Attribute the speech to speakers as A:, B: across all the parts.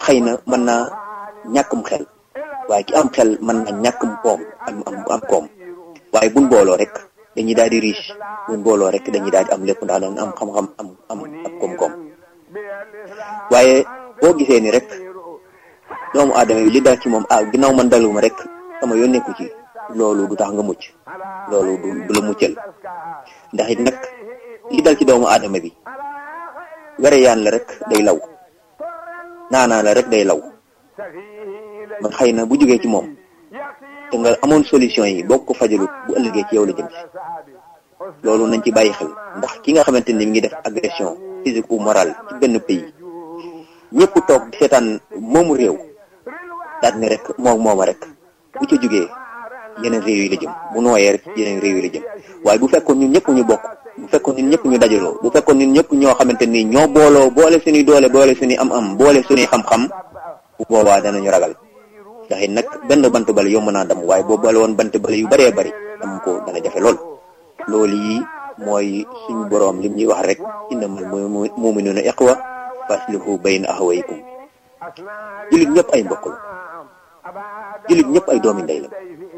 A: xëy na mën naa ñàkkum xel waaye ki am xel mën na ñàkkum koom am am am koom waaye buñ booloo rek dañuy daal di riche buñ booloo rek dañuy daal di am lépp ndax dañ am xam-xam am am am koom-koom waaye boo gisee ni rek doomu aadama yi li daal ci moom ah ginnaaw man daluma rek sama yoon nekku ci loolu du tax nga mucc loolu du du la muccal ndax it nag li dal ci doomu aadama bi were yaan la rek day law naanaa la rek day law man xëy na bu jógee ci moom te nga amoon solution yi boo ko fajalut bu ëllëgee ci yow la jëm si loolu nañ ci bàyyi xel ndax ki nga xamante ni mi ngi def agression physique ou morale ci benn pays ñëpp toog di seetaan moomu réew daal ni rek moom mooma rek bu ca jógee yeneen réew yi la jëm bu nooyee rek yeneen réew yi la jëm waaye bu fekkoon ñun ñëpp ñu bokk bu fekkoon ñun ñëpp ñu dajaloo bu fekkoon ñun ñëpp ñoo xamante ni ñoo booloo boole suñuy doole boole suñuy am-am boole suñuy xam-xam bu boobaa danañu ragal ndax it nag benn bant bale yomb naa dam waaye boo boole woon bant bale yu bëree bëri dam ko dana jafe lool loolu yi mooy suñu boroom lim ñuy wax rek innamal mu'minuuna ikhwa faslihu bayna axawaykum jullit ñëpp ay mbokk la jullit ñëpp ay doomi ndey la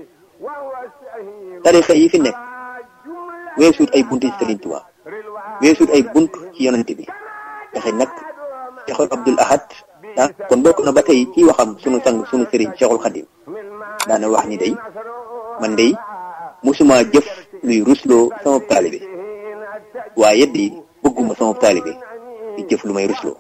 A: tarixa yi fi nekk weesuut ay bunt ci Sëriñ Tuubaa weesuut ay bunt ci yonent bi ndaxe nag Cheikhul Abdul Ahad ah kon bokk na ba tey ci waxam sunu sang sunu sëriñ Cheikhul Khadim daana wax ni day man day musuma jëf luy rusloo sama taalibe waaye di bëgguma sama taalibe di jëf lu may rusloo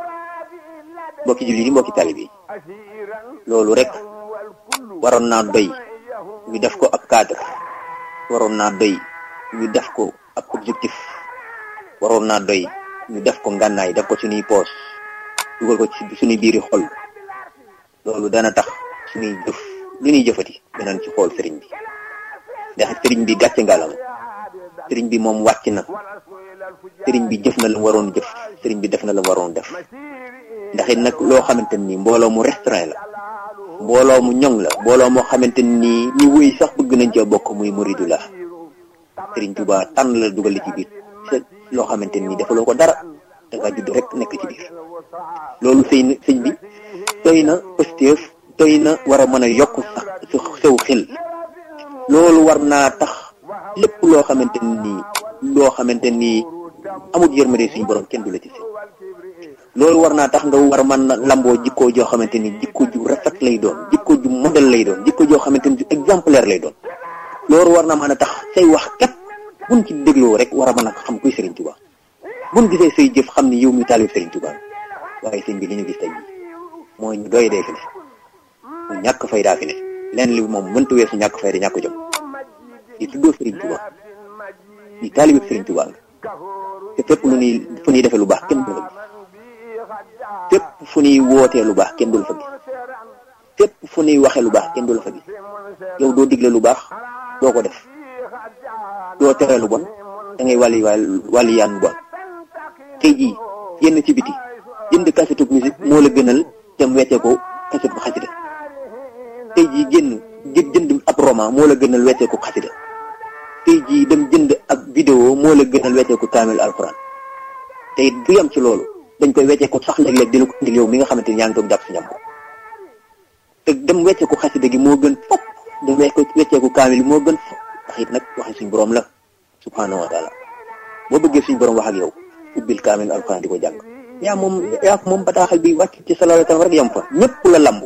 A: mbokki jullit yi mbokki taalibe yi loolu rek waroon naa doy ñu def ko ab cadre waroon naa doy ñu def ko ab objectif waroon naa doy ñu def ko ngànnaay def ko suñuy poos dugal ko ci suñuy biiri xol loolu dana tax suñuy jëf lu ñuy jëfati danañ ci xool sëriñ bi ndax sëriñ bi gàcce ngalam sëriñ bi moom wàcc na sëriñ bi jëf na la waroon jëf sëriñ bi def na la waroon def ndax it nag loo xamante ni mbooloo mu restreint la mbooloo mu ñoŋ la mbooloo moo xamante ni ñi wéy sax bëgg nañ cee bokk muy muridu la sëriñ Tuubaa tànn la dugal ci biir loo xamante ni defaloo ko dara da nga judd rek nekk ci biir loolu sëy na sëñ bi doy na pëstéef doy na war a mën a yokk sax su sew xel loolu war naa tax lépp loo xamante ni loo xamante ni amul yërmande suñu borom kenn du la ci si loolu war naa tax nga war a mën a lamboo jikkoo joo xamante ni jikko ju rafet lay doon jikko ju modèle lay doon jikko joo xamante ni ju exemplaire lay doon loolu war na mën a tax say wax kat buñ ci dégloo rek war a mën a xam kuy Serigne Touba buñ gisee say jëf xam ni yow mi taalib Serigne Touba waaye sëñ bi li ñu gis tey mooy ñu doy dee fi ne mu ñàkk fay daa fi ne leen li moom mënta weesu ñàkk fay da ñàkk jom di tuddoo Serigne Touba di taalib Serigne Touba nga te fépp lu ñuy fu ñuy defee lu baax kenn du la gis fépp fu ñuy wootee lu baax kenn du la fa gis fépp fu ñuy waxee lu baax kenn du la fa gis yow doo digle lu baax doo ko def doo tere lu bon da ngay wàlli wàlli yaan bon tey jii yenn ci biti jënd kasetu musique moo la gënal dem weccee ko kaset bu xasida tey jii génn jënd ab roman moo la gënal weccee ko xasida tey jii dem jënd ab vidéo moo la gënal weccee ko kaamil alxuraan te it du yam ci loolu dañ koy weccee ko sax léeg-léeg di la ko indil yow mi nga xamante ni yaa ngi toog jàpp si ñam ko te dem weccee ko xasida gi moo gën fopp dem weccee ko kaamil moo gën fopp ndax it nag waxe suñ borom la subhanahu wa taala boo bëggee suñ borom wax ak yow ubbil kaamil alxuraan di ko jàng yaa moom yaa moom bataaxal bi wàcc ci sallallahu alayhi wa sallam rek yam fa ñëpp la lambu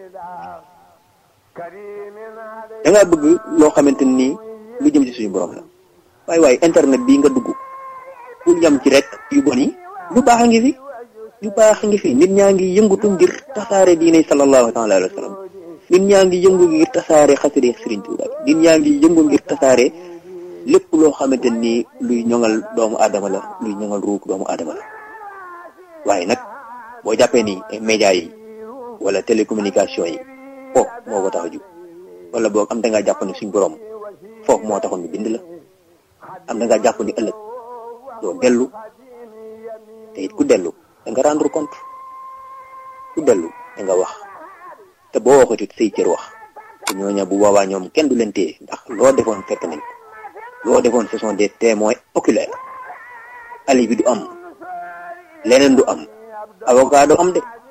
A: da ngaa bëgg loo xamante ni lu jëm ci suñu borom la waaye waaye internet bii nga dugg pour yam ci rek yu bon yi lu baax a ngi fi lu baax a ngi fi nit ñaa ngi yëngutu ngir tasaare diine sallallahu taala alayhi wa sallam nit ñaa ngi yëngu ngir tasaare xasida Sëriñ Tuuba nit ñaa ngi yëngu ngir tasaare lépp loo xamante ni luy ñoŋal doomu aadama la luy ñoŋal ruuk doomu aadama la waaye nag boo jàppee ni média yi wala télécommunication yi foofu moo ko tax a jug wala boog am da ngaa jàpp ni suñ borom foofu moo taxoon ñu bind la am da ngaa jàpp ni ëllëg doo dellu te it ku dellu da nga rendre compte ku dellu da nga wax te boo waxatut say cër wax te ñooña bu boobaa ñoom kenn du leen téye ndax loo defoon fekk nañ loo defoon ce sont des témoins oculaires ali bi du am leneen du am avocat du am de